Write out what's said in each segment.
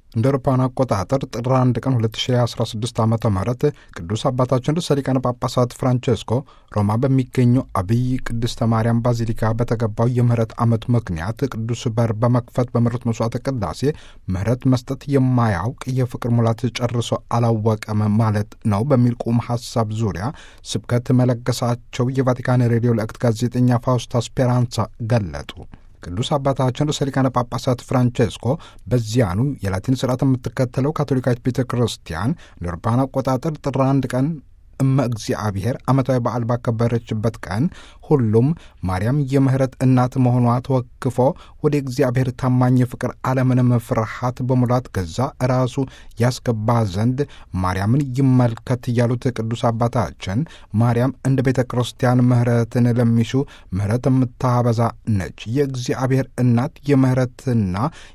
እንደ አውሮፓውያን አቆጣጠር ጥር 1 ቀን 2016 ዓ ም ቅዱስ አባታችን ርዕሰ ሊቃነ ጳጳሳት ፍራንቼስኮ ሮማ በሚገኘው አብይ ቅድስተ ማርያም ባዚሊካ በተገባው የምህረት ዓመት ምክንያት ቅዱስ በር በመክፈት በምሕረት መስዋዕተ ቅዳሴ ምህረት መስጠት የማያውቅ የፍቅር ሙላት ጨርሶ አላወቀም ማለት ነው በሚል ቁም ሐሳብ ዙሪያ ስብከት መለገሳቸው የቫቲካን ሬዲዮ ለእክት ጋዜጠኛ ፋውስታ ስፔራንሳ ገለጡ። ቅዱስ አባታችን ርዕሰ ሊቃነ ጳጳሳት ፍራንቼስኮ በዚያኑ የላቲን ስርዓት የምትከተለው ካቶሊካዊት ቤተ ክርስቲያን ለአውሮፓውያን አቆጣጠር ጥር አንድ ቀን እመ እግዚአብሔር ዓመታዊ በዓል ባከበረችበት ቀን ሁሉም ማርያም የምህረት እናት መሆኗ ተወክፎ ወደ እግዚአብሔር ታማኝ ፍቅር ዓለምንም ፍርሃት በሙላት ገዛ ራሱ ያስገባ ዘንድ ማርያምን ይመልከት ያሉት ቅዱስ አባታችን ማርያም እንደ ቤተ ክርስቲያን ምህረትን ለሚሹ ምህረት የምታበዛ ነች። የእግዚአብሔር እናት የምህረትና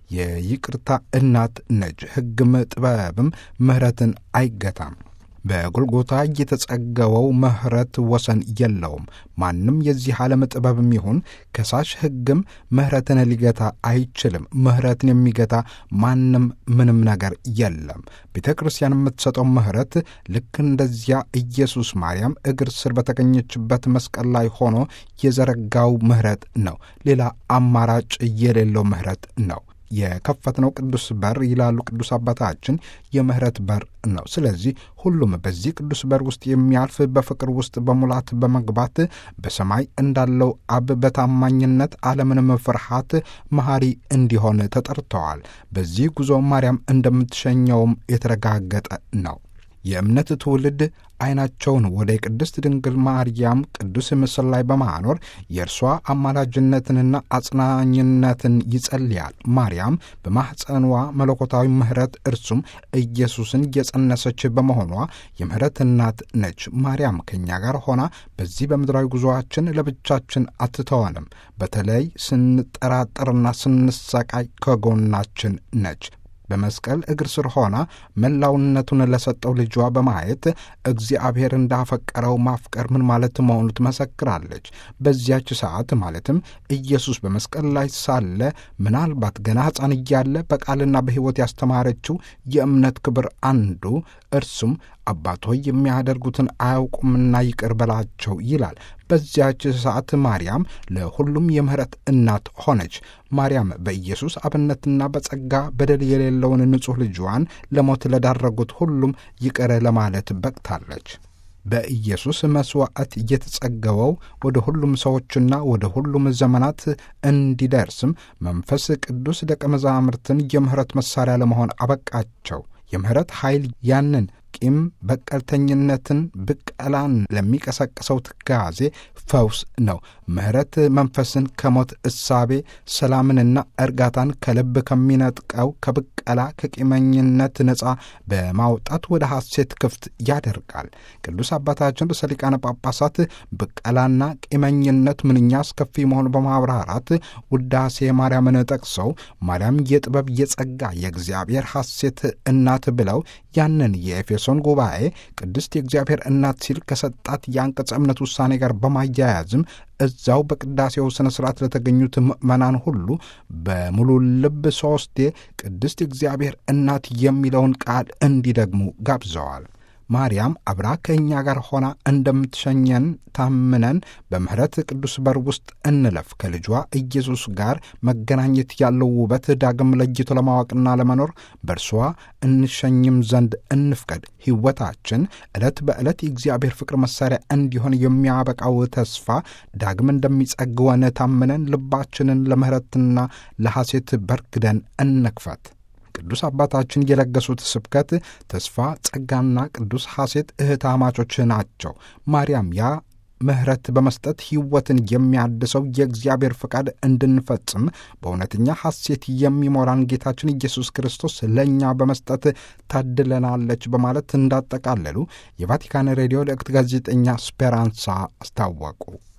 የይቅርታ እናት ነች። ሕግም ጥበብም ምህረትን አይገታም። በጎልጎታ የተጸገበው ምህረት ወሰን የለውም። ማንም የዚህ ዓለም ጥበብም ይሁን ከሳሽ ሕግም ምህረትን ሊገታ አይችልም። ምህረትን የሚገታ ማንም ምንም ነገር የለም። ቤተ ክርስቲያን የምትሰጠው ምህረት ልክ እንደዚያ ኢየሱስ ማርያም እግር ስር በተገኘችበት መስቀል ላይ ሆኖ የዘረጋው ምህረት ነው። ሌላ አማራጭ የሌለው ምህረት ነው። የከፈትነው ቅዱስ በር ይላሉ ቅዱስ አባታችን የምህረት በር ነው። ስለዚህ ሁሉም በዚህ ቅዱስ በር ውስጥ የሚያልፍ በፍቅር ውስጥ በሙላት በመግባት በሰማይ እንዳለው አብ በታማኝነት ዓለምንም ፍርሃት መሐሪ እንዲሆን ተጠርተዋል። በዚህ ጉዞ ማርያም እንደምትሸኘውም የተረጋገጠ ነው። የእምነት ትውልድ ዓይናቸውን ወደ ቅድስት ድንግል ማርያም ቅዱስ ምስል ላይ በማኖር የእርሷ አማላጅነትንና አጽናኝነትን ይጸልያል። ማርያም በማኅፀኗ መለኮታዊ ምሕረት እርሱም ኢየሱስን የጸነሰች በመሆኗ የምሕረት እናት ነች። ማርያም ከእኛ ጋር ሆና በዚህ በምድራዊ ጉዞአችን ለብቻችን አትተወንም። በተለይ ስንጠራጠርና ስንሰቃይ ከጎናችን ነች። በመስቀል እግር ስር ሆና መላውነቱን ለሰጠው ልጇ በማየት እግዚአብሔር እንዳፈቀረው ማፍቀር ምን ማለት መሆኑ ትመሰክራለች። በዚያች ሰዓት ማለትም ኢየሱስ በመስቀል ላይ ሳለ ምናልባት ገና ሕፃን እያለ በቃልና በሕይወት ያስተማረችው የእምነት ክብር አንዱ እርሱም አባት ሆይ የሚያደርጉትን አያውቁምና ይቅር በላቸው ይላል። በዚያች ሰዓት ማርያም ለሁሉም የምህረት እናት ሆነች። ማርያም በኢየሱስ አብነትና በጸጋ በደል የሌለውን ንጹሕ ልጇን ለሞት ለዳረጉት ሁሉም ይቅር ለማለት በቅታለች። በኢየሱስ መሥዋዕት እየተጸገበው ወደ ሁሉም ሰዎችና ወደ ሁሉም ዘመናት እንዲደርስም መንፈስ ቅዱስ ደቀ መዛሙርትን የምህረት መሣሪያ ለመሆን አበቃቸው። የምህረት ኃይል ያንን ቂም በቀልተኝነትን፣ ብቀላን ለሚቀሰቅሰው ትካዜ ፈውስ ነው። ምህረት መንፈስን ከሞት እሳቤ፣ ሰላምንና እርጋታን ከልብ ከሚነጥቀው ከብቀላ ከቂመኝነት ነፃ በማውጣት ወደ ሐሴት ክፍት ያደርጋል። ቅዱስ አባታችን ርዕሰ ሊቃነ ጳጳሳት ብቀላና ቂመኝነት ምንኛ አስከፊ መሆኑ በማብራራት ውዳሴ ማርያምን ጠቅሰው ማርያም የጥበብ የጸጋ የእግዚአብሔር ሐሴት እናት ብለው ያንን የኤፌሶን ጉባኤ ቅድስት የእግዚአብሔር እናት ሲል ከሰጣት የአንቀጸ እምነት ውሳኔ ጋር በማያያዝም እዛው በቅዳሴው ሥነ ሥርዓት ለተገኙት ምዕመናን ሁሉ በሙሉ ልብ ሦስቴ ቅድስት የእግዚአብሔር እናት የሚለውን ቃል እንዲደግሙ ጋብዘዋል። ማርያም አብራ ከእኛ ጋር ሆና እንደምትሸኘን ታምነን በምሕረት ቅዱስ በር ውስጥ እንለፍ። ከልጇ ኢየሱስ ጋር መገናኘት ያለው ውበት ዳግም ለይቶ ለማወቅና ለመኖር በእርሷ እንሸኝም ዘንድ እንፍቀድ። ሕይወታችን ዕለት በዕለት የእግዚአብሔር ፍቅር መሣሪያ እንዲሆን የሚያበቃው ተስፋ ዳግም እንደሚጸግወን ታምነን ልባችንን ለምሕረትና ለሐሴት በርግደን እንክፈት። ቅዱስ አባታችን የለገሱት ስብከት ተስፋ፣ ጸጋና ቅዱስ ሐሴት እህታማቾች ናቸው። ማርያም ያ ምሕረት በመስጠት ሕይወትን የሚያድሰው የእግዚአብሔር ፈቃድ እንድንፈጽም በእውነተኛ ሐሴት የሚሞራን ጌታችን ኢየሱስ ክርስቶስ ለእኛ በመስጠት ታድለናለች በማለት እንዳጠቃለሉ የቫቲካን ሬዲዮ ለእክት ጋዜጠኛ ስፔራንሳ አስታወቁ።